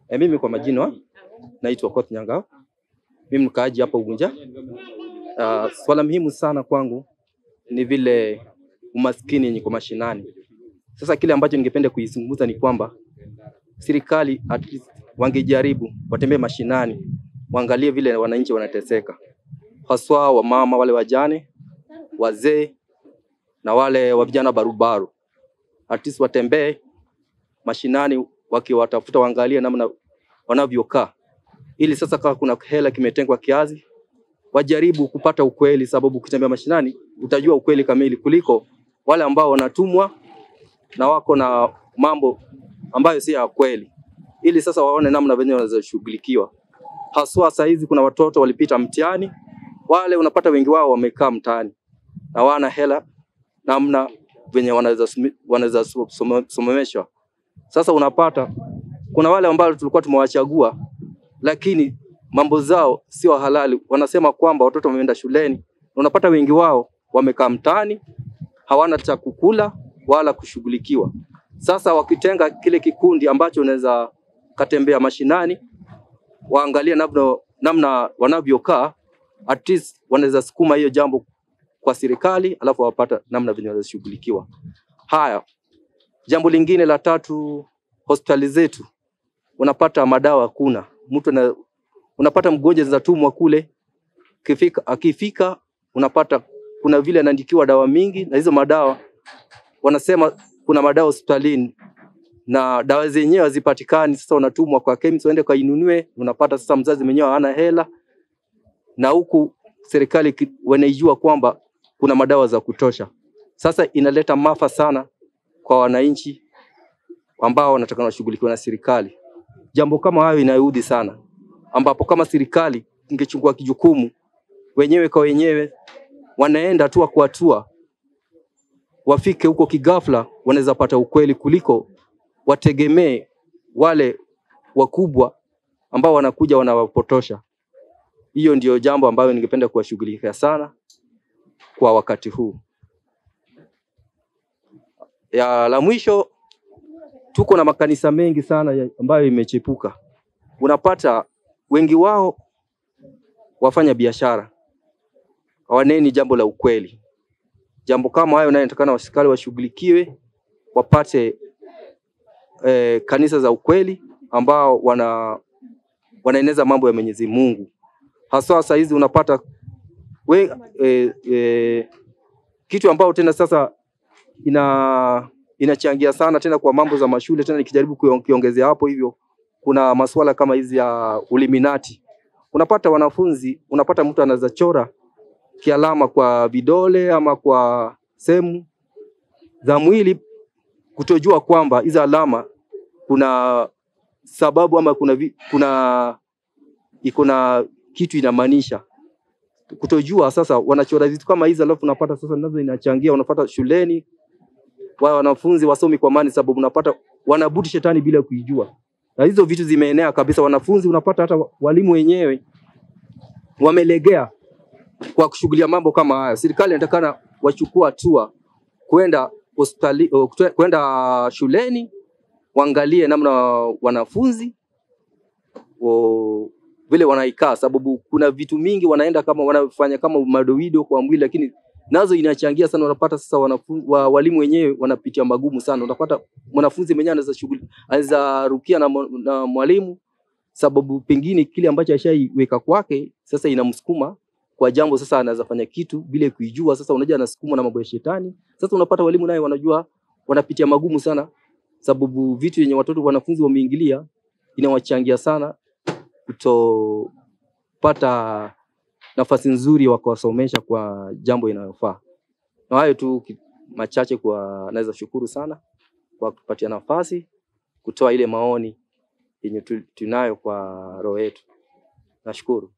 E, mimi kwa majina naitwa Koth Nyangao. Mimi mkaaji hapa Ugunja. Uh, swala muhimu sana kwangu ni vile umaskini yenye kwa mashinani. Sasa kile ambacho ningependa kuizungumza ni kwamba serikali at least wangejaribu watembee mashinani, waangalie vile wananchi wanateseka, haswa wamama wale wajane, wazee na wale wa vijana barubaru. At least watembee mashinani wakiwatafuta, waangalie namna wanavyokaa, ili sasa kama kuna hela kimetengwa kiasi, wajaribu kupata ukweli, sababu ukitembea mashinani utajua ukweli kamili kuliko wale ambao wanatumwa na wako na mambo ambayo si ya kweli, ili sasa waone namna venye wanaweza shughulikiwa. Haswa saa hizi kuna watoto walipita mtihani, wale unapata wengi wao wamekaa mtaani na wana hela namna venye wanaweza sumi- wanaweza so- some- someshwa. Sasa unapata kuna wale ambao tulikuwa tumewachagua, lakini mambo zao sio halali. Wanasema kwamba watoto wameenda shuleni, unapata wengi wao wamekaa mtaani, hawana cha kukula wala kushughulikiwa. Sasa wakitenga kile kikundi ambacho unaweza katembea mashinani, waangalie namna, namna wanavyokaa, at least wanaweza sukuma hiyo jambo kwa serikali, alafu wapata namna venye wanaweza shughulikiwa. Haya, jambo lingine la tatu, hospitali zetu unapata madawa hakuna. Mtu ana, unapata mgonjwa zinatumwa kule, kifika, akifika unapata kuna vile anaandikiwa dawa mingi, na hizo madawa wanasema kuna madawa hospitalini na dawa zenyewe hazipatikani. Sasa unatumwa kwa chemist uende kainunue, unapata sasa mzazi mwenyewe hana hela, na huku serikali ki- wanaijua kwamba kuna madawa za kutosha. Sasa inaleta maafa sana kwa wananchi ambao wanataka washughulikiwa na serikali. Jambo kama hayo inaudhi sana, ambapo kama serikali ingechukua kijukumu wenyewe kwa wenyewe, wanaenda hatua kwa hatua, wafike huko kigafla, wanaweza pata ukweli kuliko wategemee wale wakubwa ambao wanakuja wanawapotosha. Hiyo ndio jambo ambayo ningependa kuwashughulikia sana kwa wakati huu. Ya la mwisho, tuko na makanisa mengi sana ya- ambayo imechepuka. Unapata wengi wao wafanya biashara, hawaneni jambo la ukweli. Jambo kama hayo nayo inatakana wasikali washughulikiwe, wapate eh, kanisa za ukweli ambao wana wanaeneza mambo ya Mwenyezi Mungu. Haswa saa hizi unapata we, eh, eh, kitu ambao tena sasa ina inachangia sana tena kwa mambo za mashule tena, nikijaribu kuyo- kuongezea hapo hivyo, kuna masuala kama hizi ya uliminati. Unapata wanafunzi, unapata mtu anaweza chora kialama kwa vidole ama kwa sehemu za mwili, kutojua kwamba hizo alama kuna sababu ama kuna vi, kuna iko na kitu inamaanisha kutojua. Sasa wanachora vitu kama hizi, alafu unapata sasa nazo inachangia, unapata shuleni wa wanafunzi wasomi kwa amani, sababu unapata wanabuti shetani bila kuijua, na hizo vitu zimeenea kabisa. Wanafunzi unapata hata walimu wenyewe wamelegea kwa kushughulia mambo kama haya. Serikali inatakana wachukua hatua kwenda hospitali, oh, kute- kwenda shuleni waangalie namna wanafunzi o, vile wanaikaa, sababu kuna vitu mingi wanaenda kama wanafanya kama madoido kwa mwili, lakini nazo inachangia sana. Unapata sasa wanafunzi, wa, walimu wenyewe wanapitia magumu sana. Unapata mwanafunzi mwenyewe anaweza shughuli anaweza rukia na, mwa- na mwalimu sababu pengine kile ambacho ashaiweka kwake sasa inamsukuma kwa jambo, sasa anaweza fanya kitu bila kuijua. Sasa unajua anasukumwa na mambo ya shetani. Sasa unapata walimu naye wanajua wanapitia magumu sana, sababu vitu yenye watoto wanafunzi wameingilia inawachangia sana kutopata nafasi nzuri ya kuwasomesha kwa jambo inayofaa. Na hayo tu ki- machache, kwa naweza shukuru sana kwa kupatia nafasi kutoa ile maoni yenye tu- tunayo kwa roho yetu. Nashukuru.